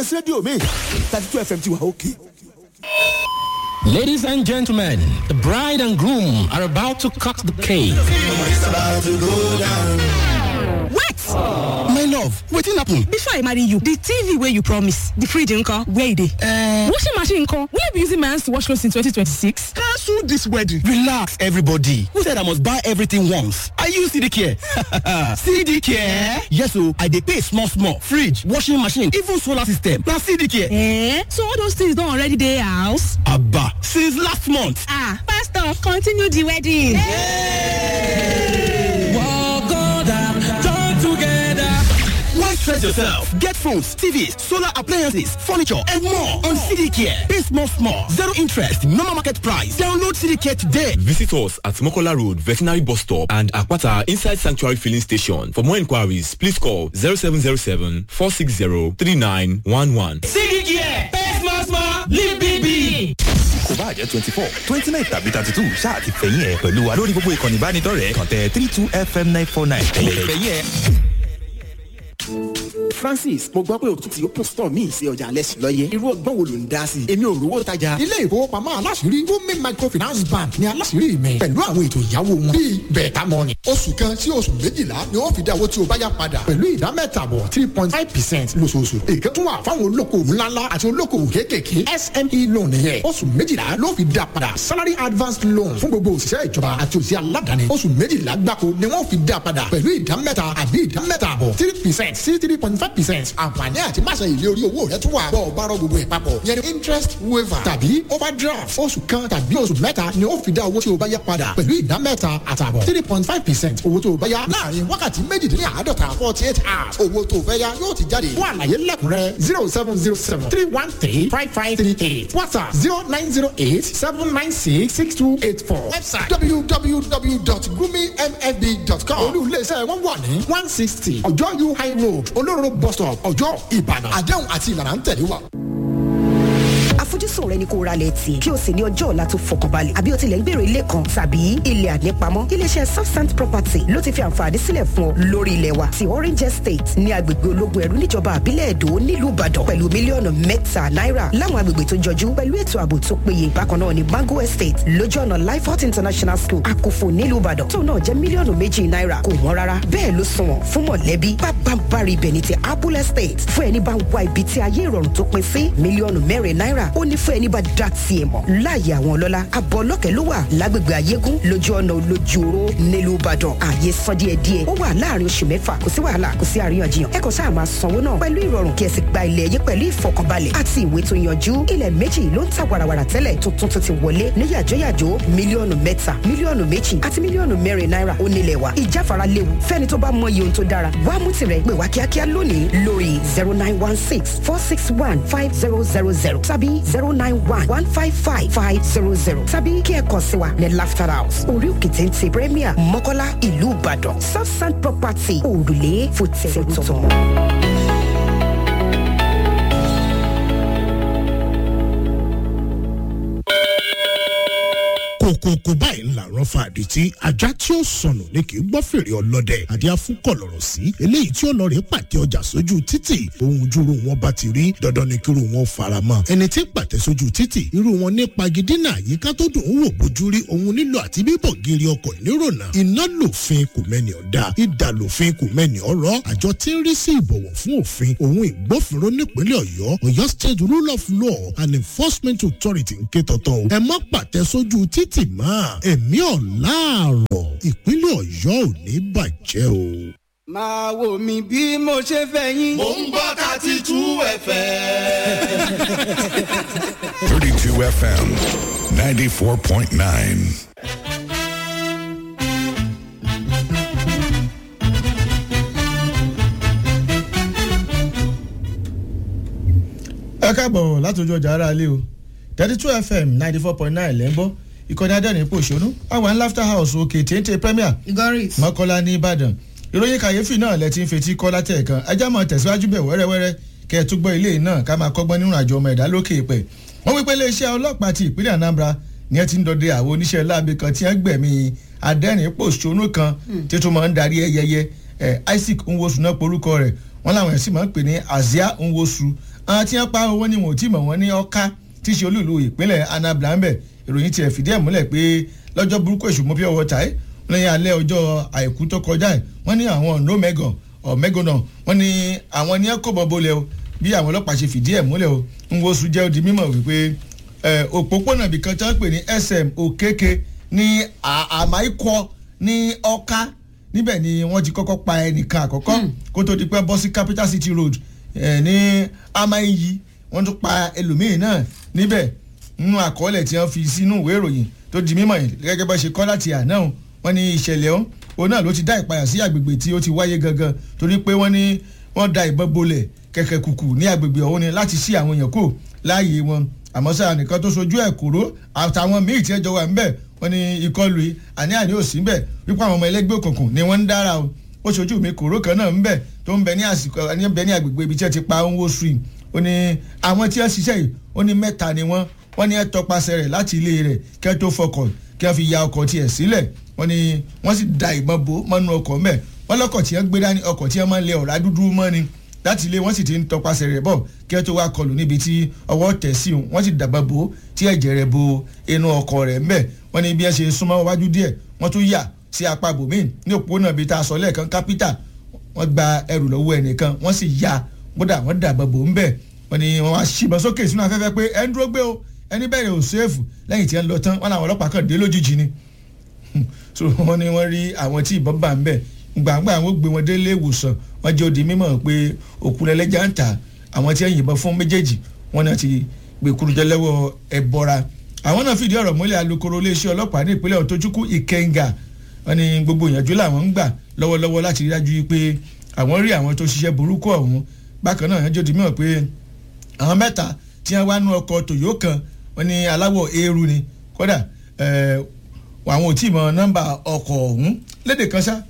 rédíò mi thirty two fm ti wà òkè. Ladies and gentlemen, the bride and groom are about to cut the cake. What? my love wetin happen. Before I marry you, the TV where you promise, the fridge nko, where it is? Uh, washing machine nko, will you be using my hands to wash clothes in 2026? cancel this wedding. relax everybody who said i must buy everything once i use cd care cd care yes o i dey pay small small fridge washing machine even solar system na cd care. Eh? So all those things don't already dey house? aba since last month. Ah, pastor, continue the wedding. Why stress yourself? Get phones, TVs, solar appliances, furniture, and more on CD Care. Pay small, small, zero interest, normal market price. Download CD Care today. Visit us at Mokola Road, Veterinary Bus Stop and Akwata Inside Sanctuary Filling Station. For more inquiries, please call 0707 460 3911. CD Care, pay small small, live big big. kò bá jẹ́ twenty four twenty nine tàbí thirty two ṣáà ti fẹ̀yìn ẹ̀ pẹ̀lú wa lórí gbogbo ìkànnì ìbánidọ́rẹ̀ẹ́ kàn tẹ three two fm nine four nine ẹ̀yẹ̀ fẹ̀yìn ẹ̀. francis mo gbọ́ pé o tún ti open store míì sí ọjà alẹ́ sí lọ́yẹ́ irú ọgbọ́n wo ló ń dá sí i èmi ò rówó tajà. ilé ìfowópamọ́ aláṣìírí women microfinance bank ni aláṣìírí mi pẹ̀lú àwọn ètò ìyàwó wọn bíi bẹ̀ẹ̀ta mọ́ni. oṣù kan sí oṣù méjìlá ni ó fi dá owó tí o bá yá padà pẹ̀lú ìdá mẹ́tàbọ̀ three point five percent lóṣooṣù. èké tún wà fáwọn olókoòwò ńláńlá àti olókoòwò kéékèèké sme loan yẹn oṣù méjìlá ló fi dá padà salary advance loan fún gbogbo òṣìṣẹ́ ìjọba àti òṣìṣẹ́ aládàáni oṣù méjìlá gbáko ni wọ́n fi dá padà pẹ̀lú ìdá mẹ́ta àbí ìdá mẹ́tàbọ̀ three percent sí three point five percent àǹfààní àti máṣe ìlé orí owó rẹ tún wà bọ́ ọ bá rọ gbogbo ẹ̀ papọ̀ yẹn ni interest waiver tàbí overdraft oṣù kan tàbí oṣù mẹ́ta ni ó fi dá owó tí o bá yá padà pẹ̀lú ìdá mẹ́ta àtàbọ̀ three point five percent owó tó o bá yá láàrin wákàtí méjìdínláàádọ́ta forty eight hours owó tó o fẹ́ yá yóò ti jáde fún àlàyé lẹ́kùnrẹ́ zero seven zero seven three one three five five three eight whatsapp zero nine zero eight seven nine six six two eight four website www.gumimfb.com olú iléeṣẹ́ wọn wà ní one sixty ọjọ́ u high road olóró bus stop ọjọ́ ìbàdàn àdéhùn àti ìlànà ń tẹ̀lé wa àfojúsùn rẹ ni kó ra lẹ̀ tì kí o sì ní ọjọ́ ọ̀la tó fọkànbalẹ̀ àbí o tilẹ̀ ń gbèrò ilé kan tàbí ilẹ̀ ànípamọ́ iléeṣẹ́ southsand property ló ti fi àǹfààní sílẹ̀ fún ọ lórí ilẹ̀ wa ti orange estate ní agbègbè ológun ẹ̀rú níjọba àbílẹ̀ èdò nílùú ìbàdàn pẹ̀lú mílíọ̀nù mẹ́ta náírà láwọn agbègbè tó jọjú pẹ̀lú ètò ààbò tó péye bákan náà ní mango estate lójú ọ̀nà lifehot international school àkófò nílùú ìbàdàn tó náà jẹ́ mílíọ̀nù méjì náírà kò wọ́n rárá bẹ́ẹ̀ ló sunwọ̀n fún mọ̀lẹ́bí pápánbárì ibẹ̀ ní ti apple estate fún ẹni bá ń wá ibi tí ayé ìrọ̀rùn tó pin sí mílíọ̀nù mẹ́rin náírà ó ní fún ẹni bá dá tiẹ̀ mọ̀ láàyè àwọn ọlọ́lá abọ́ ọlọ́kẹ́ ló wà lágbègbè ayégún lójú ọ̀nà olójúoró nílùú ìbàdàn ààyè san díẹ̀ díẹ̀ ó wà láàrin oṣù mẹ́fà kò sí wàhálà kò sí àríyànjiyàn ẹ kàn sáà máa sanwó náà pẹ̀lú ìrọ̀rùn kí ẹ sì gba ilẹ̀ yín pẹ̀lú ìfọkànbalẹ̀ àti ìwé tó yanjú ilẹ̀ méjì ló ń ta wàràwàrà tẹ́lẹ̀ tuntun tó ti wọlé ní yàjóyàjó mílíọ̀nù mẹ́ta mílíọ̀nù méjì àti mílíọ̀nù mẹ́rin náírà ó nílẹ̀ wa ìjáfara léwu fẹ́ni tó bá mọ iye ohun tó dára wá mú tirẹ̀ pè wá kíákíá lónìí lórí zero nine one six four six one five zero zero zero tàbí zero nine one one five five five zero zero tàbí kí ẹ kàn sí wa ní laughter house orí òkè téńté premier mọ́kọ́lá ìlú ìbàdàn southside property òrùlé fòtẹ́ẹ̀tọ̀. kòkòkò báyìí ńlá rán fa àdìtí ajá tí ó sọnù ní kì í gbọ́ fèrè ọlọ́dẹ àdìá fún kọ̀lọ̀rọ̀ sí eléyìí tí ó lọ rèé pàtẹ ọjà sójú títì ohun júru wọn bá ti rí dandan ni kíru wọn fara mọ́ ẹni tí pàtẹ sójú títì irú wọn ní pagidínà àyíká tó dùn ún wò bójú rí ohun nílò àti bíbọ̀ gírí ọkọ̀ nírònà iná lòfin kò mẹ́ni ọ̀dà ìdà lòfin kò mẹ́ni ọ̀rọ̀ àjọ tí ń rí sí ìbọ̀wọ̀ fún òfin òun ìgbófinró nípínlẹ̀ ọ̀yọ́ ọ̀yọ́ state rule of law and enforcement authority ń ké tọ̀tọ̀ o ẹ má pàtẹ sójú títì mọ́ ẹ̀mí ọ̀làárọ̀ ìpínlẹ̀ ọ̀yọ́ ò ní bàjẹ́ o. máa wò mí bí mo ṣe fẹ́ yín. mò ń gbọ́ thirty two fm. 32 FM 94.9. ẹ káàbọ̀ látòjú ọjà ara ilé o thirty two fm ninety four point nine lẹ́ńbọ́ ìkọ́ni adẹ́rìn pòṣónú àwọn laughter house òkè téńté premier Igoris. mọ́kọ́lá ní ìbàdàn ìròyìn kàyéfì náà lẹ ti ń fetí kọ́ látẹ̀ẹ̀kan ajá máa tẹ̀síwájú bẹ̀ wẹ́rẹ́wẹ́rẹ́ kẹ́ ẹ tún gbọ́ ilé náà ká máa kọ́gbọ́n nínú àjọ ọmọ ẹ̀dá lókè ìpẹ́ wọ́n wípé iléeṣẹ́ ọlọ́pàá ti ìpínlẹ̀ anambra ni ẹ ti ń dọdẹ àwọn oníṣẹ́ láabi kan tí wọ́n gbẹ̀mí adẹ́rìn pòṣónú kan tí tó máa ń darí ẹyẹyẹ isaac nwosu náà porúkọ rẹ̀ wọ́n láwọn ẹ̀sìn máa ń pè ní azia nwosu àwọn tí wọ́n pa owó ni wọn ò tí mọ̀ wọ́n ní ọ̀ká tí í ṣe olúùlú ìpínlẹ̀ anambra ń bẹ̀ ìròyìn tiẹ̀ fìdí ẹ̀ múlẹ̀ pé lọ́jọ́ burúkú èṣù mọ́ pure water ẹ̀ lẹ́yìn alẹ́ ọjọ́ àìkú tó kọjá ẹ̀ wọ́n ní àwọn nomegon ọ̀mẹ́gọ́nà wọ́n ní àwọn ní ẹ̀kọ́ bọ́ bolẹ̀ o bí àwọn ọlọ́pàá ṣe fìdí ẹ̀ múlẹ̀ o ń wo sùn jẹ́ odi mímọ̀ wípé òpópónà ibìkan tí wọ́n pè ní sm òkèké ní àmàìkọ ní ọ̀ká níbẹ̀ ni wọ́n ti kọ́kọ́ pa ẹnìkan àkọ́kọ́ kó tó di pé bọ́ sí capital city road ní amáyí wọ́n tún pa ẹlòmíín náà níbẹ̀ nínú àkọọ́lẹ̀ tí wọ́n fi sínú ìwé ìròyìn tó di mímọ̀ yìí gẹ́gẹ́ bá ṣe kọ́ láti àná wọ́n ní ìṣẹ̀lẹ̀ ọ̀hún òun náà ló ti dá ìpayà sí àgbègbè tí ó ti wáyé gangan torí pé wọ́n ní wọ́n da ìbọn bolẹ̀ kẹ̀kẹ́ kùkù ní àgbègbè ọ̀hún ni láti ṣí àwọn èèyàn kò láàyè wọn àmọ́ sáà nìkan tó sojú ẹ̀ kúrò àtàwọn míì tí ẹ jọ wà ńbẹ̀ wọ́n ní ìkọlù yìí àní àní ò sí ńbẹ̀ wípé àwọn ọmọ ẹlẹ́gbẹ́ òkùnkùn ni wọ́n ń dára o ó ṣojú mi kúrò kan náà ńbẹ̀ tó ń bẹ ní àsìkò ní bẹ ní àgbègbè ibi tí ẹ ti pa owó stream ó ní àwọn tí ẹ ṣiṣẹ́ yìí ó ní mẹ́ta ni wọ́n wọ́n ní ẹ tọpasẹ̀ rẹ̀ láti ilé rẹ̀ kẹ́ tó fọkọ̀ kí wọ́n fi ya ọkọ̀ tiẹ̀ sílẹ̀ wọ́n ní wọ́n sì da ìbọn bò mọ́nú ọkọ̀ mẹ́ wọ́n lọ́kọ̀ tí wọ́n gbé dání ọkọ̀ tí wọ́n máa ń lẹ ọ̀rá dúdú mọ́ ni láti ilé wọ́n sì ti ń tọpasẹ̀ rẹ̀ bọ̀ kí wọ́n tó wá kọlù níbi tí ọwọ́ tẹ̀ sí òun wọ́n sì dàgbà bò tí ẹ̀jẹ̀ rẹ̀ bo inú ọkọ̀ rẹ̀ mẹ́ wọ́n ní bí wọ́n ṣe súnmọ́ wájú díẹ̀ wọ́n tún yà sí apá bòmíì ní òpópónà bíi tá a sọ lẹ́ẹ̀kan kápítà wọ́n gba ẹrù lọ́wọ́ ẹnìkan wọ́n sì ya kódà wọ́n dàgbà bò ń bẹ̀ wọ́n ní wọ́n wá ṣìbọn sókè sínú afẹ́fẹ́ pé ẹ ń dúró gbé o ẹni bẹ̀rẹ̀ ò sèfù lẹ́yìn tí ẹ ń lọ tán wọ́n làwọn ọlọ́pàá kan dé lójijì ni so wọ́n ní wọ́n rí àwọn tí ìbọn bá ń bẹ̀ gbàgbà àwọn gbé wọn délé ìwòsàn wọ́n jẹ́ odi mímọ̀ pé òkú lẹ́lẹ́jà ń tà àwọn tí ẹ yìnbọn fún méjèèjì wọ́n náà ti gbé kurujẹ lọ́wọ́ ẹbọra àwọn náà fìdí ọ̀rọ̀ múlẹ̀ alukoro iléeṣẹ́ ọlọ́pàá ní ìpínlẹ̀ ọ̀tọ́júkú ìkẹngà wọ́n ní gbogbo ìyànjú làwọn ń gbà lọ́wọ́lọ́wọ́ láti rí dájú pé àwọn rí àwọn tó ṣiṣẹ́ burúkú ọ̀hún bákan náà yẹn jòdì mìíràn pé àwọn mẹ́ta tí wọ́n wá nú ọkọ̀ tòyó kan wọ́n ní aláwọ̀ eérú ni kódà àwọn ò tí ì mọ nọ́mbà ọkọ̀ ọ̀hún lédè kan ṣá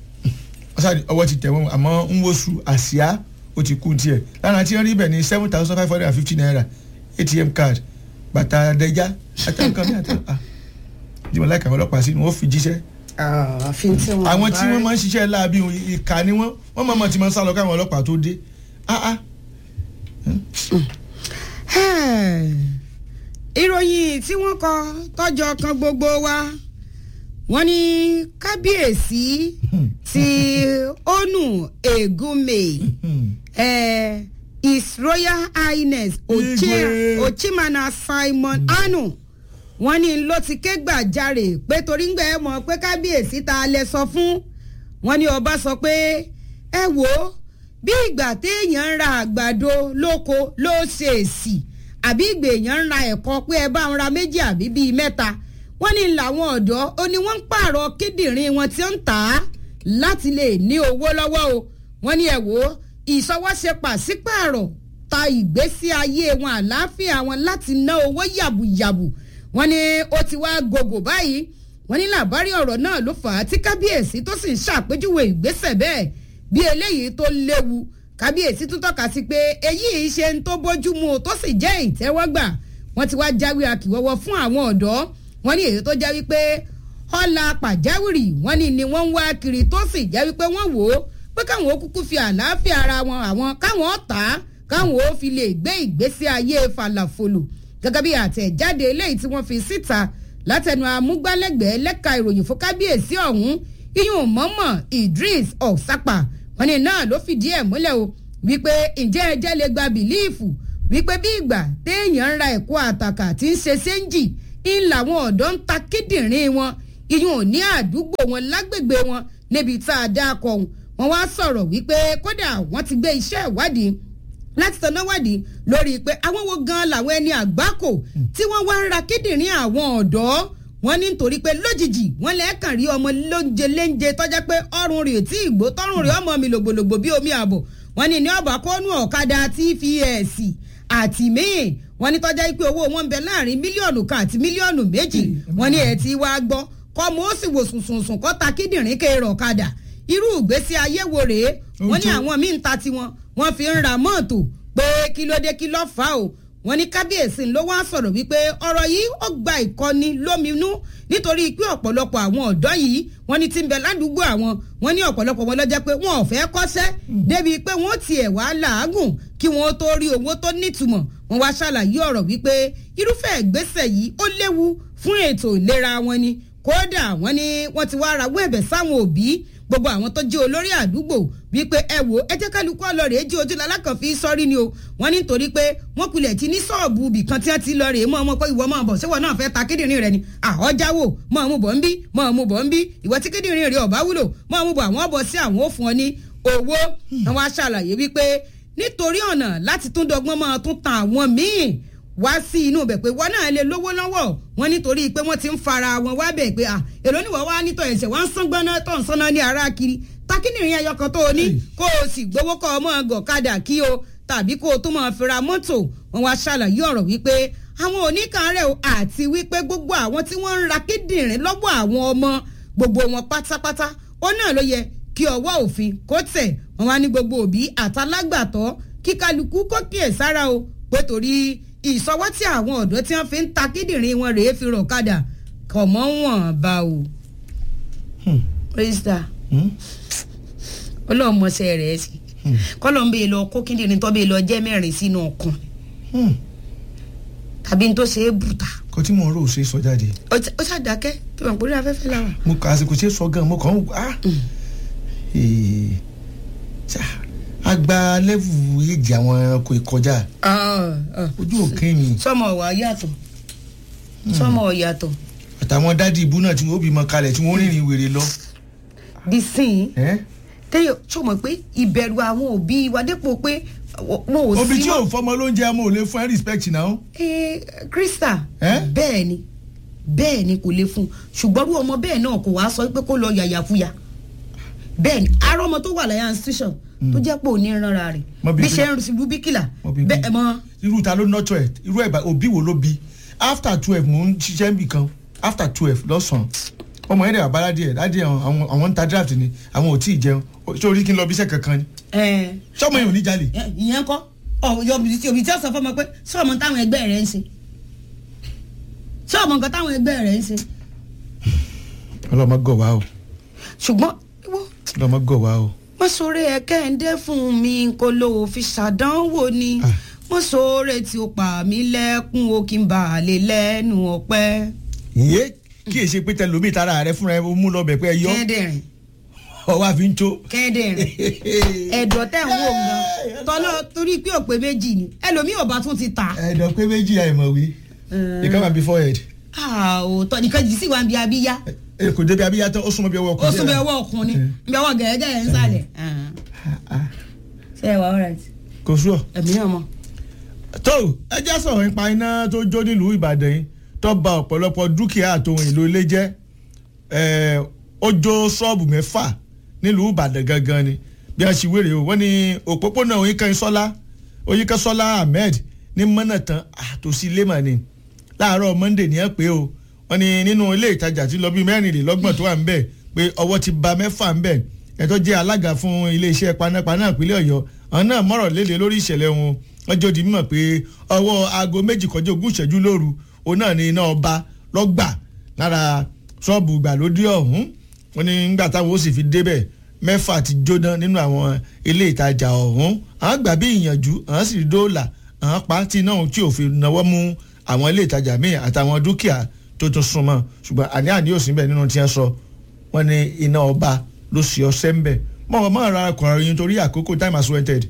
ọwọ́ ti tẹ̀ wọ́n àmọ́ ń wosù àsíá ó ti kú tiẹ̀ lára tí wọ́n rí bẹ̀ ní seven thousand five hundred and fifty naira atm card bàtà àdẹjá àtàkùn mi àtàkùn jùmọ̀ láìka àwọn ọlọ́pàá sí ni wọ́n fi jíṣẹ́ àwọn tí wọ́n máa ń ṣiṣẹ́ láabi ìka ni wọ́n wọ́n máa ti máa ń sá lọ káwọn ọlọ́pàá tó dé ìròyìn tí wọ́n kọ tọ́jọ́ kan gbogbo wa wọ́n ní kábíyèsí ti onu egume eh, his royal highness ochimana simon anu wọ́n ní ló ti ké gbàjarè pé torí ń gbẹ ẹ mọ̀ pé kábíyèsí ta lẹ sọ fún wọ́n ní ọba sọ pé ẹ wò ó bí ìgbà téèyàn ń ra àgbàdo lóko ló ṣe èsì àbí ìgbà èèyàn ń ra ẹ̀kọ́ pé ẹ bá ń ra méjì àbí bíi mẹ́ta wọ́n ní làwọn ọ̀dọ́ ó ní wọ́n ń pààrọ̀ kíndìnrín wọn tí ó ń tà á láti lè ní owó lọ́wọ́ o wọ́n ní ẹ̀ wò ó ìsọwọ́ṣe pàṣípààrọ̀ ta ìgbésí ayé wọn àlàáfíà wọn láti ná owó yàbùyàbù wọ́n ní ó ti wá gògò báyìí wọ́n ní làbárí ọ̀rọ̀ náà ló fà á tí kábíyèsí tó sì ń ṣàpèjúwe ìgbésẹ̀ bẹ́ẹ̀ bí eléyìí tó léwu kábíyèsí tún tọ́ka sí pé èyí ṣe ń tó bójú mu tó sì jẹ́ ìtẹ́wọ́gbà wọ́n ti wá jáwé akíwọ́wọ́ fún àwọn ọ̀dọ́ wọ́n ní èyí tó jẹ́ wípé ọ̀la pàjáwìrì wọ́n ní ni wọ́n ń wá kiri tó sì jẹ́ wípé wọ́n wò ó pé káwọn ó kúkú fi àlàáfíà ara wọn àwọn káwọn ó tà á káwọn ó fi lè gbé ìgbésí ayé falafolo gẹ́gẹ́ bí àtẹ̀jáde eléyìí tí wọ́n fi síta látẹnu amúgbálẹ́gbẹ̀ẹ́ lẹ́ka ìròyìn fún kábíyèsí ọ̀hún iyún mọ́mọ́ idris ọ̀sápà wọ́n ní náà ló fìdí ẹ̀ múlẹ̀ o wípé ǹjẹ́ ẹjẹ́ lè gba bìlíìfù wípé bí ìgbà téèyàn ń ra ẹ̀kọ́ àtàkà tí ń ṣe séńjì ń làwọn ọ̀dọ́ ń ta kíndìnrín wọn iyún ní àdúgbò wọn lágbègbè wọn níbi tá a dá akọ wọn wọn wá sọ̀rọ̀ wípé kódà wọ́n ti gbé iṣẹ́ ìwádìí láti tanná wádìí lórí pé àwọn wo gan làwọn ẹni àgbákò tí wọ́n wá ń ra kíndìnrín àwọn ọ̀dọ́ wọ́n ní nítorí pé lójijì wọ́n lẹ́ẹ̀kan rí ọmọ lóúnjẹ léńjẹ tọ́já pé ọrùn rẹ̀ tí ìgbó tọrùn rẹ̀ ọmọ mi lògbòlògbò bí omi àbọ̀ wọ́n ní ní ọ̀bà kọ́nù ọ̀kadà tps àti míì wọ́n ní tọ́já pé owó wọn ń bẹ láàrin mílíọ̀nù kan àti mílíọ̀nù méjì wọ́n ní ẹ̀ tí wàá gbọ́ kọ́ mo ó sì wò sùnsùnsùn kọ́ ta kíndìnrín kéèrè ọ̀kadà irú ìgbésí ayé wo rèé wọ́n ní àwọn míì ń ta tiwọn wọ́n fi ń ra mọ́ọ̀tò pé kí ló dé kí ló fà ó wọ́n ní kábíyèsí ló wá sọ̀rọ̀ wípé ọ̀rọ̀ yìí ó gba ìkọ́ni lóminú nítorí pé ọ̀pọ̀lọpọ̀ àwọn ọ̀dọ́ yìí wọ́n ní ti ń bẹ ládùúgbò àwọn wọ́n ní ọ̀pọ̀lọpọ̀ wọn lọ́jọ́ pé wọn ò fẹ́ kọ́ṣẹ́ débi pé wọ́n tiẹ̀ wá làágùn kí wọ́n tó rí owó tó nítumọ̀ wọ́n wá ṣàlàyé ọ̀rọ̀ wípé irúfẹ́ ìgbésẹ̀ yìí ó léwu fún ètò ìlera wọn ni kódà wọ́n ní wọ́n ti wá rawọ́ ẹ̀bẹ̀ sáwọn òbí gbogbo àwọn tó jẹ́ olórí àdúgbò wípé ẹ wò ẹ jẹ́ kálukú ọlọ́rẹ̀ jí ojú lalákan fi sọ́rí ni o wọ́n ní nítorí pé wọ́n kulẹ̀ ti ní sọ́ọ̀bù ibì kan tí wọ́n ti lọ rèé mọ́ ọmọ pé ìwọ máa bọ̀ síwọ náà fẹ́ ta kíndìnrín rẹ ni àhọ́jáwò mọ́ ọmú bọ̀ ń bí mọ́ ọmú bọ̀ ń bí ìwọ tí kíndìnrín rẹ ọ̀bá wúlò mọ́ ọmú bọ̀ àwọn ọ̀bọ̀ sí àwọn òfin ọ ní owó àwọn aṣàlàyé wípé nítorí ọ̀nà láti tún dọgbọ́n máa tún tan àwọn míì wá sí inú bẹ̀ pé wọ́n náà lè lówó lọ́wọ́ wọn nítorí pé wọ́n ti ń fara wọn wá bẹ̀ pé èrò níwọ̀ wá nítọ̀ ẹ̀sẹ̀ wọ́n ń sán gbọ́ná tó ń sanná ní ara kiri takínìrín ẹyọ kan tó o ní kó o sì gbowó kọ́ ọmọ gọ̀kadà kí o tàbí kó o tó máa fira mọ́tò wọn wá ṣàlàyé ọ̀rọ̀ wípé àwọn oníkàárẹ̀ o àti wípé gbogbo àwọn tí wọ́n ń ra kíndìnrín lọ́wọ́ àwọn ọmọ gbogbo wọn pátápátá ó náà ló yẹ kí ọwọ́ òfin kó tẹ̀ wọn wá ní gbogbo òbí àtàlágbàtọ́ kí kálukú kó kíyèsára o pé torí ìsọwọ́ tí àwọn ọ̀dọ́ tí wọ́n fi ń ta kíndìnrín wọn rèé fi rọ̀ kadà kọ̀ mọ́ wọn bá o. krista ọlọ́run mọ̀ọ́sẹ̀ rẹ̀ sí kọ́lọ́ ń bèè lọ kó kíndìnrín tó bèè lọ jẹ́ mẹ́rin sínú ọkàn tàbí n tó ṣe é bùtà. kò tí mo rò ó ṣe sọ jáde. ó ṣàdákẹ́ kí wọ́n pòrí afẹ́fẹ́ la wà. mo kà àsìkò ṣe sọ gan mo kàn ń ah agba lẹ́fù èjì àwọn ẹranko ìkọjá ojú òkè mi. sọmọ ọwà yàtọ̀ sọmọ ọyàtọ̀. àtàwọn dádì ibú náà tí wọn ó bímọ kalẹ̀ tí wọn ó rìnrìn wèrè lọ. bisin tẹyọ sọmọ pé ìbẹ̀rù àwọn òbí wa dépò pé wọn ò sí. òbí tí yóò fọmọ lóúnjẹ amó ò lè fún ẹ respect náà. ee krista bẹ́ẹ̀ ni bẹ́ẹ̀ ni kò lè fún ṣùgbọ́n irú ọmọ bẹ́ẹ̀ náà kò wá sọ pé kó lọ yàyàfúyà bẹ́ẹ̀ ni arọ ọmọ tó wà láyà institution tó jẹ́ pé òní ìrànra rẹ̀ bí ṣe ń ṣubú bíkìlà bẹ́ẹ̀ mọ́. irú ta ló nọ́tọ̀ ẹ̀ irú ẹ̀ òbí wo ló bí after twelve mò ń ṣiṣẹ́ níbì kan after twelve lọ́sàn-án ọmọ yẹn dẹ̀ àbára díẹ̀ dáàdì àwọn ń ta draft ni àwọn ò tí ì jẹun ṣé orí kí n lọ bí iṣẹ́ kankan ni. sọmọ yẹn ò ní jalè. ìyẹn kọ́ ọ̀yọ́ òbí tí ó sọ fọmọ pé sọmọ táwọn ẹgbẹ́ rẹ̀ ń ṣe sọmọ nǹkan táwọn ẹgbẹ́ rẹ̀ ń ṣe. ọlọmọ gọ wa o. ṣùgbọ́n ọlọmọ gọ wa o mo sọ̀rọ̀ ẹ̀ kẹ́hìndé fún mi kó ló fi ṣàdánwò ni mo sọ̀rọ̀ tí ó pa mí lẹ́kún o kí n bà á lè lẹ́nu ọ̀pẹ́. iye kí èsì pé tẹlomi tara rẹ fúnra ẹ mú lọ bẹ pé ẹ yọ kẹ́hìndérin ọwọ́ àfi ń tó. kẹ́hìndérin ẹ̀dọ̀ tẹ̀ ń wò gan tọ́lọ́ torí pé òpè méjì ni ẹlòmíì ọba tún ti ta. ẹ̀dọ̀ pé méjì àìmọ̀wé ìkànnì àbí forehead. òótọ́ nìkan jì sí wa bí abíyá kò débi abíyá tán ó súnmọ́ bí ọwọ́ ọkùnrin. ó súnmọ́ bí ọwọ́ ọkùnrin bí ọwọ́ gẹ̀ẹ́gẹ́ ń sálẹ̀. ṣé ẹ wà ọ̀rẹ́ tí. kò sú ọ. ẹ̀mí náà mọ̀. tó ẹ já sọ̀rọ̀ nípa iná tó jó nílùú ìbàdàn yìí tó ba ọ̀pọ̀lọpọ̀ dúkìá àtòhun èlò ilé jẹ́ ó jó ṣọ́ọ̀bù mẹ́fà nílùú ìbàdàn gangan ni bí a ṣe wéré o wọ́n ní òpópónà oyinkanṣọ́lá oyinkanṣọ́lá ahmed ní mọ́nàtàn àtòsí lẹ́mọ̀ ni láàárọ̀ monday ní ẹ pé o wọ́n ní nínú ilé ìtajà tí lọ bí mẹ́rìnlélọ́gbọ̀n tó wà ń bẹ̀ pé ọwọ́ ti ba mẹ́fà ń bẹ̀ ẹ̀ tó jẹ́ alága fún iléeṣẹ́ panápaná ìpínlẹ̀ ọ̀yọ́ àwọn náà mọ̀rọ̀ léde lórí ìṣẹ̀lẹ̀ wọn wọ́n jẹ́ òdi mímọ̀ pé ọwọ́ aago méjì kọjá ogún ìṣẹ́jú lóru òun náà ní iná ọba lọ́gbà lára ṣọ́ọ̀bù ìgbàlódé ọ̀hún wọ́n ní nígbà táwọn ó sì fi débẹ̀ mẹ́fà ti jóná nínú àwọn ilé ìtajà ọ̀hún àwọn gbà bí ìyànjú àwọn sì dóòlà àwọn pa tí náà tí òfin náwó mú àwọn ilé ìtajà míì àtàwọn dúkìá tó tún súnmọ́ ṣùgbọ́n àní àní yóò sí bẹ́ẹ̀ nínú tí wọ́n sọ wọ́n ní iná ọba ló sì ọsẹ́ ń bẹ̀ mọ̀ wọ́n máa ra ọkùnrin yín torí àkókò time has wanted.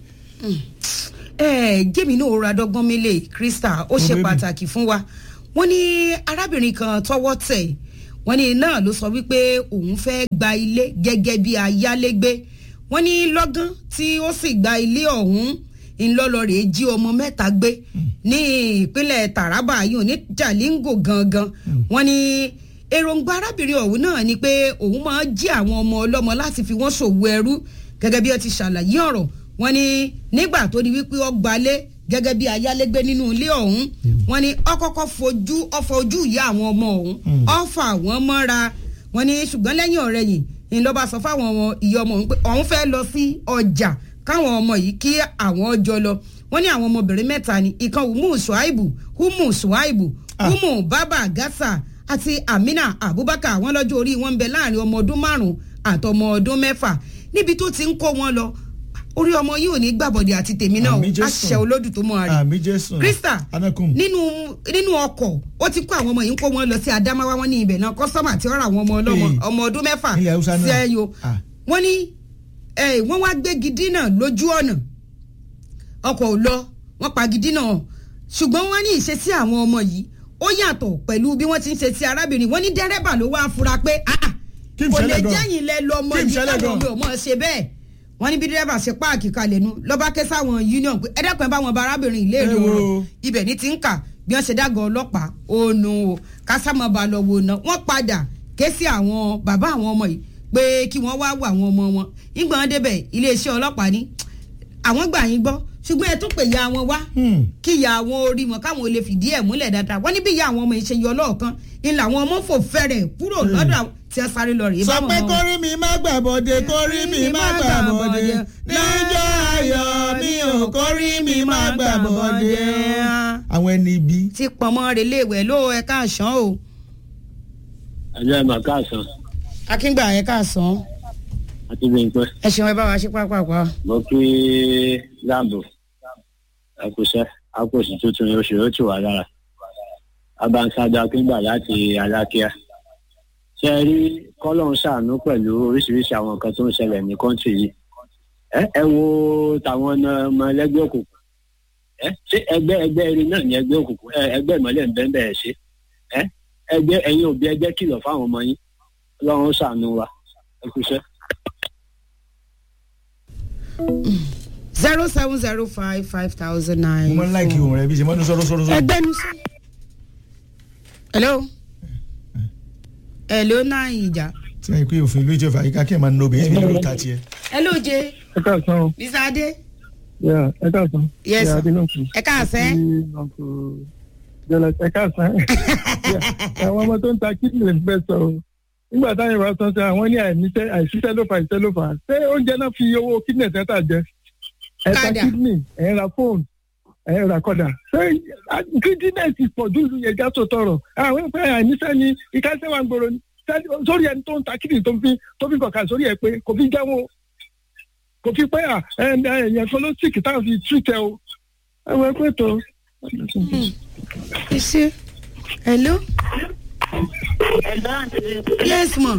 ẹ jẹ́mi náà ra dọ́gbọ́n mélé krista ó ṣe pàtàkì fún wa wọ́n ní arábìnrin kan tọwọ́ tẹ̀ wọ́n ní náà ló sọ wípé òun fẹ́ gba ilé gẹ́gẹ́ bí ayálégbé wọ́n ní lọ́gán tí ó sì gba ilé ọ̀hún ńlọlọrẹ jí ọmọ mẹ́ta gbé ní ìpínlẹ̀ taraba yìí ní jalingo gangan wọ́n ní èròǹgbà arábìnrin ọ̀hún náà ni pé òun máa jí àwọn ọmọ ọlọ́mọ láti fi wọ́n ṣòwò ẹrú gẹ́gẹ́ bí ó ti ṣàlàyé ọ̀rọ̀ wọ́n ní nígbà tó di wípé ó gbalé gẹ́gẹ́ bí ayálégbé nínú ilé ọ̀hún wọ́n ní ọkọ̀ọ̀kọ̀ fojú ọ̀fọ̀ ojú ìyá àwọn ọmọ ọ̀hún ọ̀fà wọ́n mọ́ra wọ́n ní ṣùgbọ́n lẹ́yìn ọ̀rẹ́yìn ìlọba sọ fáwọn ìyá ọmọ ọ̀hún pé ọ̀hún fẹ́ lọ sí ọjà káwọn ọmọ yìí kí àwọn ọjọ́ lọ wọ́n ní àwọn ọmọbìnrin mẹ́ta ni ìkan umu shuaibu umu shuaibu umu baba gasa àti amina abubakar wọn lọ́jọ́ orí wọn ń bẹ láàrin ọmọ ọdún márùn-ún àtọmọ ọdún mẹ́fà níbi tó ti ń kó wọn lọ orí ọmọ yìí ò ní gbàbọ̀dẹ̀ àti tèmi náà Àmì Jésù. àṣẹ olódù tó mọ́ àrí àmì jésù krista anakum nínú nínú ọkọ̀ ó ti kó àwọn ọmọ yìí ń kó wọn lọ sí adamawa wọn ní ibẹ̀ náà kọ́sọ́mà tí ó ra àwọn ọmọ ọlọ́mọ Ee. ọmọ ọdún mẹ́fà Ilẹ̀ Haúsá náà. sí ẹyọ Ah. wọ́n ní eh, wọ́n wá gbégi dínà lójú ọ̀nà ọkọ̀ ò lọ wọ́n pa gidi náà ṣùgbọ́n wọ́n ní ìṣesí àwọn ọmọ yìí ó yàtọ̀ pẹ̀lú bí wọ́n ti ń ṣe sí arábìnrin wọ́n ní dẹ́rẹ́bà ló wá fura pé ah, ah, Kí n kò lè ṣẹlẹ̀ gan? jẹ́yìn lẹ lọ́mọ Kí n yìí ṣẹlẹ̀ káwọn gan? ọmọ ò mọ̀ ṣe bẹ́ẹ̀ wọ́n ní bí dẹ́rẹ́bà ṣe páàkì kalẹ̀ nu lọ́ba ké sáwọn union pé ẹ̀dẹ́kùn ẹ̀ bá wọn bá arábìnrin ìlérí Ẹ wo. ọ̀rọ̀ ibẹ̀ ní ti ń kà bí wọ́n ṣe dágọ̀ ọlọ́pàá ònu o kásámọ́ bá lọ wò ná wọ́n padà ké sí àwọn bàbá àwọn ọmọ yìí pé kí wọ́n wá wọ àwọn ọmọ wọn nígbà wọn débẹ̀ iléeṣẹ́ ọlọ́pàá ní àwọn gbà yín gbọ́ ṣùgbọ́n ẹ tún pè ya wọn wá kí ìyá àwọn orí wọn káwọn lè fìdí ẹ̀ múlẹ̀ dáadáa wọ́n ní bí ìyá àwọn ọmọ yìí ṣe yọ lọ́ọ̀kan ni làwọn ọmọ fò fẹ́rẹ̀ kúrò lọ́dọ̀ àwọn tí wọ́n sáré lọ rèé sọ báwọn pé ọmọ wọn. kórí mi má gbàbọ̀dé kórí mi má gbàbọ̀dé níjọ́ ayọ̀ mi ò kórí mi má gbàbọ̀dé. àwọn ẹni ibi. ti pọ̀nmọ́ reléèwẹ̀ ló ẹ̀ka àṣán o ẹjọ́ ẹ̀ máa káàsán akíngbà ẹ̀ka àṣán àti bímpẹ́ ẹ ṣeun ẹ bá wa ṣe pápápá. mo kí láàbò ẹkùṣẹ́ akóṣì tuntun ní oṣù yóò tù wá lára abanṣáájú akíngbà láti alákíá ṣe é rí kọ́lọ́hún ṣàánú pẹ̀lú oríṣiríṣi àwọn nǹkan tó ń ṣẹlẹ̀ ní kọ́ńtì yìí ẹ ẹ wo tàwọn ọmọ ẹlẹ́gbẹ́ òkùnkùn ẹ ṣé ẹgbẹ́ ẹgbẹ́ eré náà ní ẹgbẹ́ òkùnkùn ẹ ẹgbẹ́ ìmọ̀lẹ̀ ń bẹ́ẹ̀ bẹ́ẹ̀ ṣe ẹ ẹgbẹ́ ẹ̀yin òbí ẹgbẹ́ kìlọ̀ fáwọn ọmọ yín ọlọ́run ṣàánú wa ẹkùṣẹ́. zero seven zero five five thousand nine. mo máa ń láìkí ohun rẹ bí ṣe mọ́tún sọ́rọ́ sọ́rọ́ sọ́rọ́. ẹgbẹ́ nu sọ. hello. hello náà ìjà. tí wọ́n yí pé òfin ìlú ìjọba àyíká kí ẹ̀ máa ń lo obìnrin níbi lórí ta tiẹ̀. hello jẹ. ẹ káàsán o. mr adé. Yeah, ẹ káàsán. Yes, Yeah, sir. Adélọ́kù. ẹ káàsán. Àti Uncle Jọlá- ẹ káàsán. Yeah, àwọn ọmọ tó ń ta kíndìnrín fẹ́ sọ o. nígbà táwọn ìwà sọ sẹ àwọn ní àìníṣẹ́ àìṣiṣẹ́ ló fà ìṣẹ́ ló fà ṣé oúnjẹ náà fi owó kíndìnrín tẹ́tà jẹ. ẹ ta Kádà. kíndìnrín ẹ ra fóònù ẹ ra kọ́dà. ṣé kíndìnrín ti pọ̀ ju yẹn já tó tọrọ. àwọn ìpẹ́ àìníṣẹ́ ni ìkásẹ́ wa ń gbòòrò ni. Ṣé- sórí ẹni tó ń ta kíndìnrín tó ń fi tó fi kọ̀ọ̀kan sórí ẹ pé kò fi jẹ́wọ́ kò fi pé à ẹ ẹ ẹ̀yàn kan ló sìkì táwọn fi túìtẹ̀ o ẹ wọ ẹ pé tó. ẹ ṣe hello. yes ma.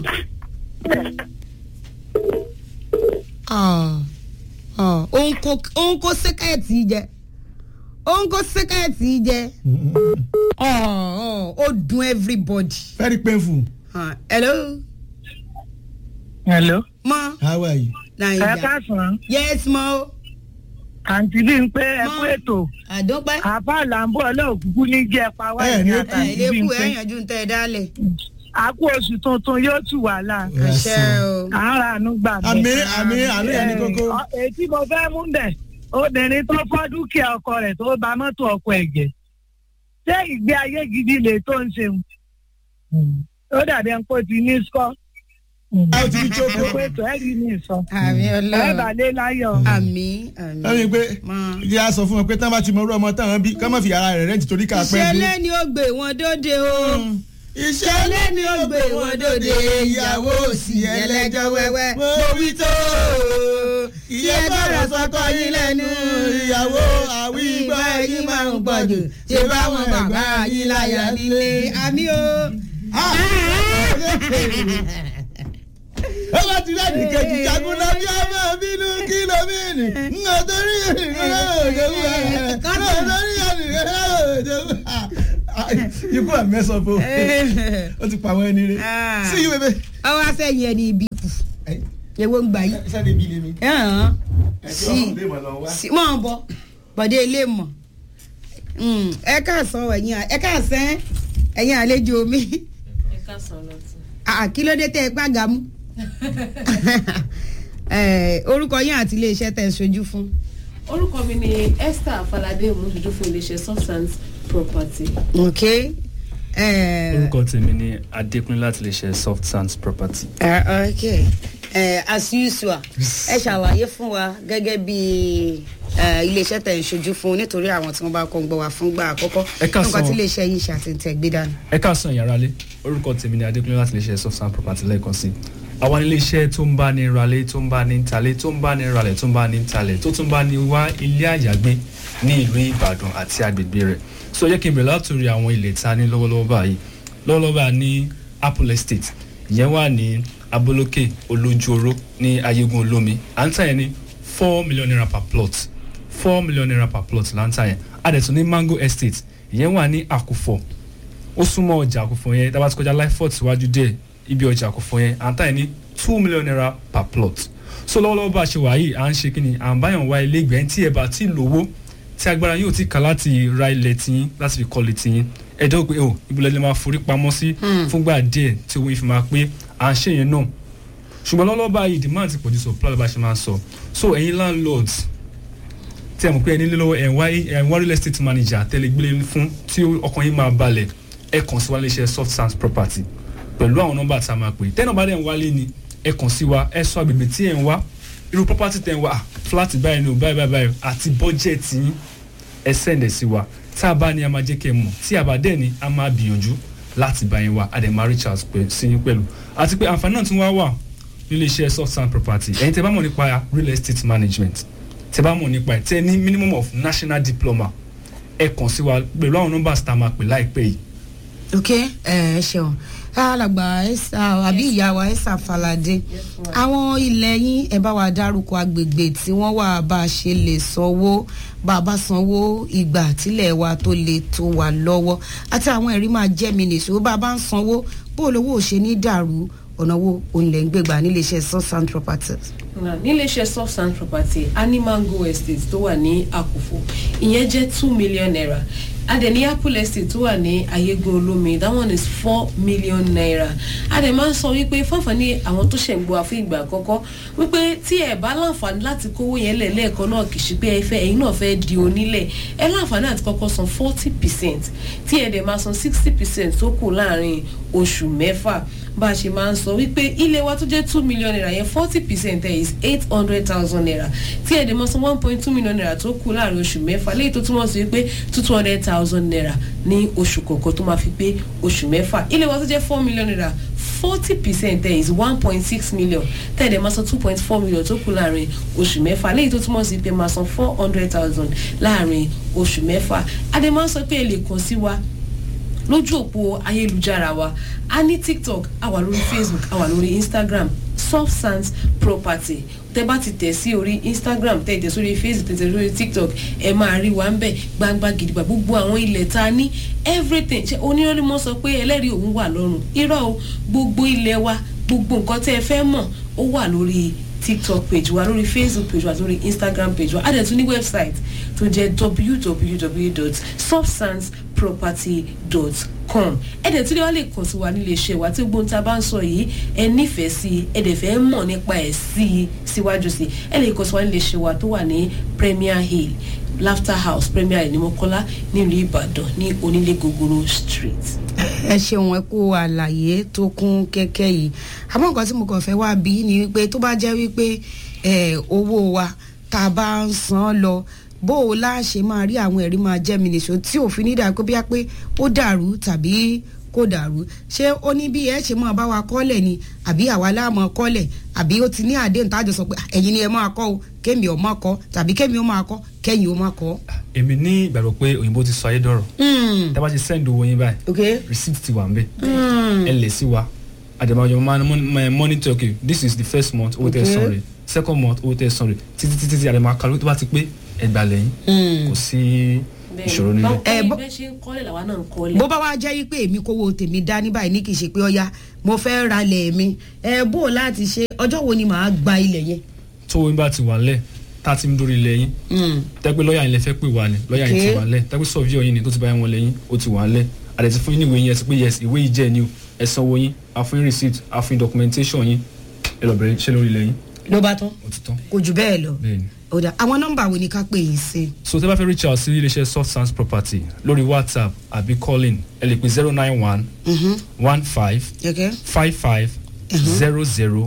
Ah, ah, òun kò òun kò sẹ́kẹ̀tì jẹ òun kò sẹ́kẹ̀tì jẹ Ah, ah, ó dùn everybody. very painful. Ah, hello. hello. ma. how are you. naija ẹ káàsán. yes ma o. àǹtí bí n pé ẹ kú ètò. àdópẹ́. àbá làǹbọ̀ ọlọ́ọ̀kúkú ní jẹ́ pa wá Ẹ ní ìyá kú. àǹtí ilé bí n kú pé. ẹ yanjú ń tẹ ẹ dálẹ̀. àkú oṣù tuntun yóò tù wá là. àṣẹ o. àárà àánú gbà mí. àmì àmì àmì ẹni kókó. Ẹ, èyí mo fẹ́ mú bẹ̀ obìnrin tó fọ́ dúkìá ọkọ rẹ̀ tó bà mọ́tò ọkọ ẹ̀ jẹ́ ṣé ìgbé ayé gidi lè tó ń ṣe ó dàbí ẹni pé ó ti ní sọ́ a ó ti ní jókòó. ẹ pé ètò ẹ̀ rí ní ìsọ àmì ẹ ọlọ́run. bà lé láyọ̀. àmì àmì. ẹni pé Ma. ìdí a sọ fún wọn pé tí wọn bá ti mọ orú ọmọ táwọn bí ká má fi ara rẹ̀ rẹ́ǹtì torí ká pẹ́ dé. ìṣẹ̀lẹ̀ ni ó gbé wọn dóde o. ìṣẹ̀lẹ̀ ni ó gbé wọn dóde ìyàwó òsì ẹlẹ́jọ́ wẹ́wẹ́. mo wí tó iye gbọ́dọ̀ sọkọ yín lẹ́nu ìyàwó àwí ìgbà yín máa ń pọ̀ jù ṣé báwọn bàbá yín láyà nílé àmì o. ó bá ti rẹ́ẹ̀dì kejì jagun lọ bí ọmọ bínú kìlómítì ńgò torí ìrìnlẹ̀ òjòwú ẹ̀ ńgò torí ìrìnlẹ̀ òjòwú ikú àmẹ́sọ̀ fún ó ti pa àwọn ẹni rẹ̀ sí yí bébè. ọwọ́ sẹ́yìn ẹni ibi kù ewo ń gbà yí. sẹ́ni bí lèmi. ẹ̀hán ẹ̀jọ̀ sí ọ̀hún lè mọ̀ lọ wá. sí mọ̀ ń bọ̀ bọ̀dé ilé mọ̀ Mm, ẹ káàsán ẹ̀yin à- ẹ káàsán ẹ̀yin àlejò mi ẹ káàsán lọ́tún. Ah, kí ló dé tẹ́ ẹ gbàgà mú Eh, orúkọ yín àti iléeṣẹ́ tẹ́ ẹ ṣojú fún. orúkọ mi ni esther afalade òmùsùjú fún iléeṣẹ́ substance property. ok eh, orúkọ tèmi ni adékúnlé láti lè ṣe soft sands property. ah, ok Eh, as usual ẹ ṣàlàyé fún wa gẹ́gẹ́ bí eh, iléeṣẹ́ tẹ̀ ń ṣojú fún nítorí àwọn tí wọ́n bá kọ́ ń gbọ́ wa fún gbà àkọ́kọ́ Ẹ káàsán. nípa tí iléeṣẹ́ yìí ṣàtìntẹ̀ gbé dání. ẹ káàsán ìyára lé orúkọ tèmi ni adékúnlé láti iléeṣẹ́ soft and property lẹ́ẹ̀kan sí àwọn iléeṣẹ́ tó ń bá ní ralé tó ń bá ní talé tó ń bá ní ralẹ̀ tó ń bá ní talẹ̀ tó tún bá ní wá ilé àyàgbé ní ìlú ìbàdàn àti agbègbè rẹ̀ so jẹ́ kí n bẹ̀rẹ̀ látòrí àwọn ilẹ̀ ta ní lọ́wọ́lọ́wọ́ báyìí lọ́wọ́lọ́wọ́ báyìí ní apple estate ìyẹn wà ní abolókè olójúoró ní ayégun olómi à ń tà yẹn ní four million naira per plot four million naira per plot là ń tà yẹn a dẹ̀ tún ní mango estate ìyẹn wà ní àkùfọ̀ ó súnmọ́ ọjà àkùfọ̀ yẹn dábàá ti kọjá lifefort síwájú díẹ̀ ibi ọjà àkùfọ̀ yẹn à ń tà yẹn ní two million naira per plot so lọ́wọ́lọ́wọ́ bá a ṣe wà yìí à ń ṣe kí ni à ń báyàn wá ilé ìgbẹ́ tí ẹ bá ti lówó tí agbára yóò ti kà láti ra ilẹ̀ tiyín láti fi kọ́lé tiyín ẹ dẹ́wọ́ pé o ibùdó lè máa forí pamọ́ sí fúngbà díẹ̀ tí owó yìí fi máa pé à ń ṣe yẹn náà ṣùgbọ́n lọ́wọ́lọ́wọ́ báyìí demand ti pọ̀jù supply bá a ṣe máa ń sọ so ẹ̀yin landlords tí ẹ mọ̀ pé ẹni lé lọ́wọ́ ẹ̀ ń wá ẹ̀ ń wá real estate manager tẹ́lẹ̀ gbélé fún tí ọkàn yín máa balẹ̀ ẹ kàn sí wa iléeṣẹ́ soft sands property pẹ̀lú àwọn nọ́mbà tá a máa pè tẹ́nà bá dẹ̀ ń wálé ni ẹ kàn sí wa ẹ sọ agbègbè tí ẹ ń wá irú property tẹ̀ ń wá ah, flat báyìí ni o báyìí báyìí báyìí àti budget yín ẹ send ẹ̀ sí wa tá a bá ní a máa jẹ́ kẹ́ ẹ mọ̀ tí a bá dẹ̀ ní a máa gbìyànjú láti bá yín wá a dẹ̀ máa reach out pẹ̀ sí yín pẹ̀lú àti pé àǹfààní náà tún wá wà nílé iṣẹ́ soft sand property ẹ̀yin tẹ́ bá mọ̀ nípa real estate management tẹ́ bá mọ̀ nípa ẹ̀ tẹ́ ní minimum of national diploma ẹ kàn sí wa pẹ̀lú àwọn nọ́mbà tá a máa pè láìpẹ́ yìí ok ẹ ẹ ṣeun alàgbà ẹsà àbí ìyá wa ẹsà falade àwọn ilẹ̀ yín ẹ bá wa dárúkọ agbègbè tí wọ́n wà bá a ṣe lè sanwó bá a bá sanwó ìgbà tílẹ̀ wa tó lè tó wà lọ́wọ́ àti àwọn ẹ̀rí máa jẹ́ mi nìṣó bá a bá ń sanwó bó olówó ò ṣe ní dàrú ọ̀nà wo òun lẹ̀ ń gbégbá níléeṣẹ́ southern properties. Now, níléeṣẹ́ soft sand property animango estate tó wà ní àkùfò ìyẹn jẹ́ two million naira adẹ̀ní apple estate tó wà ní ayégun olómi that one is four million naira adẹ̀ máa ń sọ wípé fáfani àwọn tó ṣẹ̀ ń gbọ́ àfún ìgbà àkọ́kọ́ wípé tí ẹ̀ bá láǹfààní láti kówó yẹn lẹ̀ lẹ́ẹ̀kan náà kì í ṣe pé ẹ fẹ́ ẹ̀yin náà fẹ́ di onílẹ̀ ẹ láǹfààní àti kọ́kọ́ san forty percent tí ẹ̀ dẹ̀ máa san sixty percent tó kù láàrin oṣù mẹ́fà bá a ṣe máa ń sọ wípé ilé wa tó jẹ́ two million naira yẹn forty percent ẹ̀ is eight hundred thousand naira tí ẹ̀ dẹ̀ máa san one point two million naira tó kù láàrin oṣù mẹ́fà léyìí tó túmọ̀ sí wípé two hundred thousand naira ní oṣù kọ̀ọ̀kan tó máa fi pé oṣù mẹ́fà ilé wa tó jẹ́ four million naira forty percent there is one point six million tẹ̀lé máa san two point four million tó kù láàrin oṣù mẹ́fà léyìí tó túmọ̀ sí pé máa san four hundred thousand láàrin oṣù mẹ́fà adé máa ń sọ pé ẹ lè kàn sí wa lójú òpó ayélujára wa a ní tiktok a wà lórí facebook a wà lórí instagram soft sands property tẹ bá ti tẹ̀ sí orí instagram tẹ̀ tẹ̀ sórí facebook tẹ̀ tẹ̀ sórí tiktok ẹ máa rí wa ń bẹ̀ gbangba gidigba gbogbo àwọn ilẹ̀ ta ní everything ṣe onírọ́lẹ́ mọ́ sọ pé ẹlẹ́rìí òun wà lọ́rùn irọ́ o gbogbo ilẹ̀ wa gbogbo nǹkan tẹ́ ẹ fẹ́ mọ̀ ó wà lórí tiktok page wa lórí facebook page wa lórí instagram page wa a dẹ̀ tún ní website tó jẹ́ www.substanceproperty.com ẹ dẹ̀ tún lè wá lè kàn sí wa nílé iṣẹ́ wa tí gbóhùn tá a bá ń sọ yìí ẹ nífẹ̀ẹ́ sí i ẹ dẹ̀ fẹ́ mọ̀ nípa ẹ̀ sí i síwájú sí i ẹ lè kàn sí wa nílé iṣẹ́ wa tó wà ní premier hill laughter house premier hill ní mọ́kọ́lá nílùú ìbàdàn ní onílé gogoro street. ẹ ṣeun ẹ kó àlàyé tó kún kẹ́kẹ́ yìí àmọ́ nǹkan tí mo kàn fẹ́ wá bí ni wípé tó bá jẹ́ wípé ẹ, owó wa tá a bá ń san lọ bó o láṣẹ máa rí àwọn ẹ̀rí máa jẹ́ mi nìṣó tí òfin ní dàgbé bí a pé ó dàrú tàbí kò dàrú ṣé ó ní bí ẹ ṣe máa bá wa kọ́lẹ̀ ni àbí àwa láàmú kọ́lẹ̀ àbí ó ti ní àdéhùn tájọ sọ pé "Ah, ẹ̀yin ni ẹ máa kọ́ o kémi ò máa kọ́ tàbí kémi ó máa kọ́ kẹ́yìn ó máa kọ́. èmi ní ìgbàgbọ́ pé òyìnbó ti sọ ayé dọ̀rọ̀ Mm. tá a bá ti send owó yín báyìí Okay. receipt ti wà ń bẹ̀ Mm. ẹ lè sí wa àdèmàjọ máa ń mon- monitor okay this is the first month owó tẹ Okay. san rè second month owó tẹ san rè títí títí tí àdèmà kàló tó bá ti pé ẹgbàá lẹ́yìn Mm. kò sí ìṣòro nílẹ̀. Ẹ, bó- bẹ́ẹ̀ ṣe ń kọ́lẹ̀ làwa náà ń kọ́lẹ̀. bó bá wá jẹ́ wípé èmi kówó tèmi dá ní báyìí ní kì í ṣe pé ọya mo fẹ́ ra ilẹ̀ mi ẹ bó o láti ṣe ọjọ́ wo ni màá gba ilẹ̀ yẹn. tó owó yín bá ti wà lẹ̀ tá a ti ń dórí ilẹ̀ yín tẹ́gbẹ́ lọ́ọ̀yà yín lẹ fẹ́ pè wá ni lọ́ọ̀yà yín ti Okay. wà lẹ̀ tẹ́gbẹ́ sọ̀víọ̀ yín ni tó ti bá yín wọlé yín ó ti wà lẹ̀ àdẹ̀tí fún yín ní ìwé yín ẹ ti pé yes ìwé yìí jẹ́ ni o ẹ sanwó yín àfún yín receipt àfún yín documentation yín ẹ lọ bẹ̀rẹ̀ iṣẹ́ lórí ilẹ̀ yín ló bá tán ó ti tán. kò jù bẹ́ẹ̀ lọ. bẹ́ẹ̀ni. ó dà àwọn nọ́mbà wo ni ká pè yín sí. so tẹ́ bá fẹ́ reach out sí iléeṣẹ́ soft sands property lórí whatsapp àbí calling ẹ lè pè zero nine one one five Okay. five five zero zero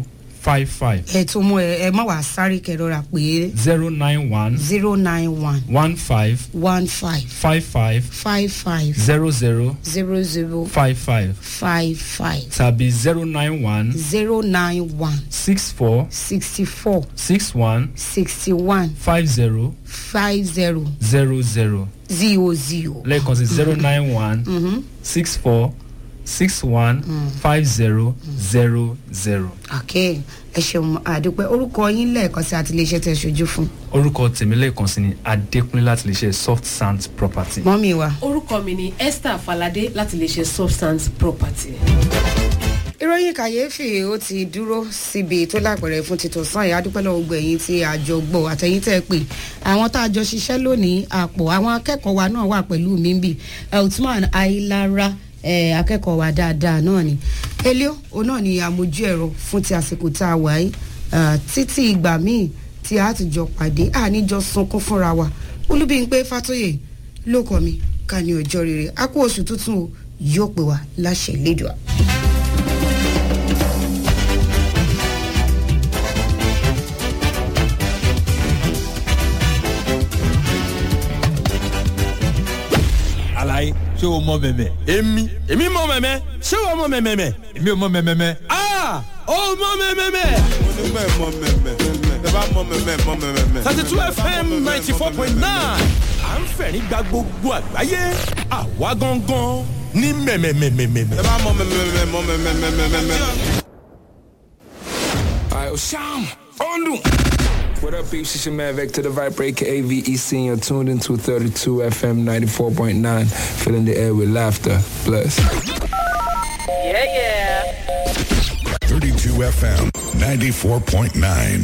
five five ẹ tó mú ẹ ẹ má wàá sáré kẹrọra pé zero nine one zero nine one one five one five five five five five zero zero zero zero five five five five tàbí zero nine one zero nine one six four sixty four six one sixty one five zero five zero zero zero zero zero. lẹ́ẹ̀kan sí zero nine one six four six one five zero zero zero. ok ẹ ṣeun àdúpẹ́ orúkọ yín lẹ́ẹ̀kan sí àtìlẹ́sẹ̀ tẹ̀ ṣojú fún. orúkọ tèmi lẹ́ẹ̀kan sí ni adékúnlé láti lè ṣe soft sand property. mọ́mí wa. orúkọ mi ni esther falade láti lè ṣe substance property. ìròyìn kàyéfì ó ti dúró síbi tó lápẹ̀rẹ̀ fún títọ́ sàn yìí adúpẹ́ lọ́wọ́ gbogbo ẹ̀yìn tí àjọ gbọ́ àtẹ̀yìn tẹ́ ẹ pé àwọn tá a jọ ṣiṣẹ́ lónìí àpò àwọn akẹ́kọ̀ọ́ wa náà wà pẹ̀lú mi ń bì eltman ailara eh, akẹ́kọ̀ọ́ wa dáadáa náà ni elio òun náà ni àmójú ẹ̀rọ fún ti àsìkò tá a wà yìí Ah, títí ìgbà míì tí a ti jọ pàdé àníjọ sunkún fúnra wa olúbíńpé fatoyè ló kọ mi ká ní ọjọ́ rere a kú oṣù tuntun o yóò pè wá láṣẹ ìlédùá. alaye ṣé o mọ mẹmẹ. èmi èmi mọ mẹmẹ ṣé o mọ mẹmẹ. èmi ò mọ mẹmẹ. aa o mọ mẹmẹ. onímọ̀ ẹ̀ mọ mẹ́mẹ́ tẹ bá mọ mẹ́mẹ́ mọ mẹ́mẹ́. thirty two fm ninety four point nine à ń fẹ̀rí gba gbogbo àgbáyé àwa gangan ní mẹ̀mẹ̀mẹ̀mẹ̀mẹ̀. tẹ bá mọ mẹ́mẹ́ mọ mẹ́mẹ́. Alright, well, Sham, Ondu. What up, peeps? It's your man Vector the Viper, aka VEC, and you're tuned into 32 FM 94.9, filling the air with laughter. Bless. Yeah, yeah. 32 FM 94.9.